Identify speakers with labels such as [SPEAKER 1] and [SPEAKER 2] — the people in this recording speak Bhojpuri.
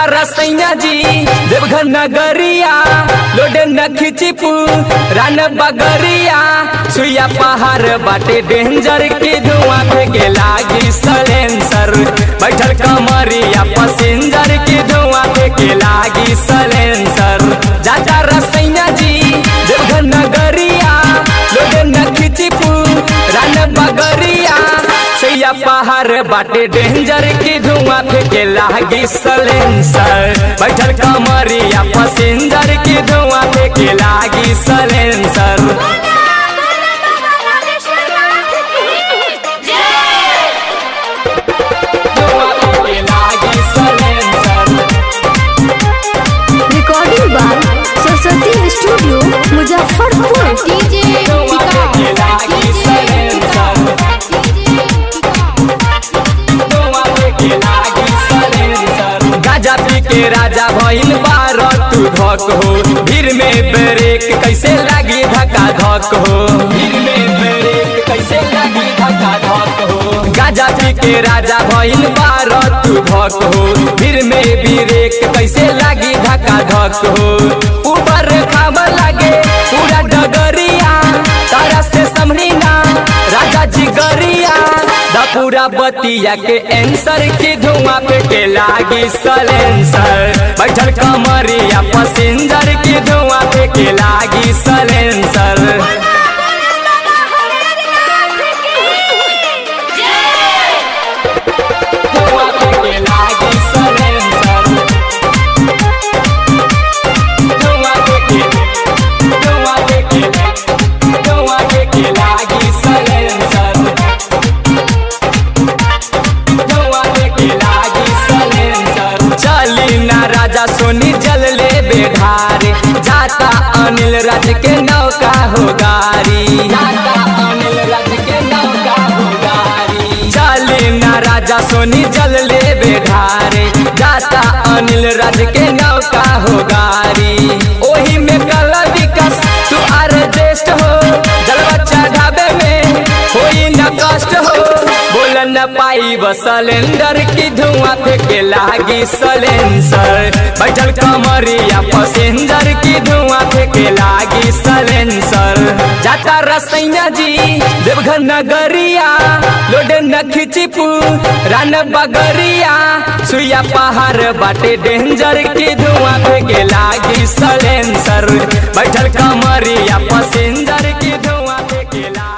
[SPEAKER 1] रसैया जी देवघर नगरिया लोडे न खिचिपू रान बगरिया सुइया पहाड़ बाटे डेंजर के धुआं फेंके लागी सलेंसर बैठल कमरिया पसेंजर के धुआं फेंके लागी सलेंसर जाजा रसैया जी देवघर नगरिया लोडे न खिचिपू रान बगरिया सैया पहाड़ बाटे डेंजर की धुआं फेंके लागी सलेंसर बैठल कमरिया पसेंजर की धुआं फेंके लागी सलेंसर धुआं फेंके लागी silencer
[SPEAKER 2] recording by Saraswati studio Muzaffarpur
[SPEAKER 1] धुआं फेंके लागी सलेंसर धुआं फेंके लागी सलेंसर गाजा पी के राजा भइल बार तू धक हो भीड़ में ब्रेक कैसे लागी धक्का धक हो भीड़ में ब्रेक कैसे लागी धक्का धक हो गाजा पी के राजा भइल बार तू धक हो भीड़ में ब्रेक कैसे लागी धक्का धक हो ऊपर खाब लागे पूरा डगरिया तारा से समरीना राजा जी गरिया द पूरा बतिया के एंसर की धुआं पे के लागी सलेंसर बैठल कमरिया पसेंजर की धुआं पे के लागी सलेंसर धुआं पे के लागी सलेंसर धुआं पे के धुआं पे के धुआं पे के लागी सलेंसर धुआं पे के लागी सलेंसर चली ना राजा सोनी जल ले बेढारे जाता अनिल राज के नौका हो गारी जाता अनिल राज के नौका हो गारी चली ना राजा सोनी जल ले बेढारे जाता अनिल राज के नौका हो गारी ओही में कल विकास तू आर ज्येष्ठ हो जलवा चढ़ावे में कोई न कष्ट हो बोल न पाई सिलेंडर की धुआं फेंके लागी सलेंसर बैठल कमरिया पसेंजर की धुआं फेंके लागी सलेंसर जाता रसैया जी देवघर नगरिया लोडे न खिचिपू रान बगरिया सुइया पहाड़ बाटे डेंजर की धुआं फेंके लागी सलेंसर बैठल कमरिया पसेंजर की धुआं फेंके लागी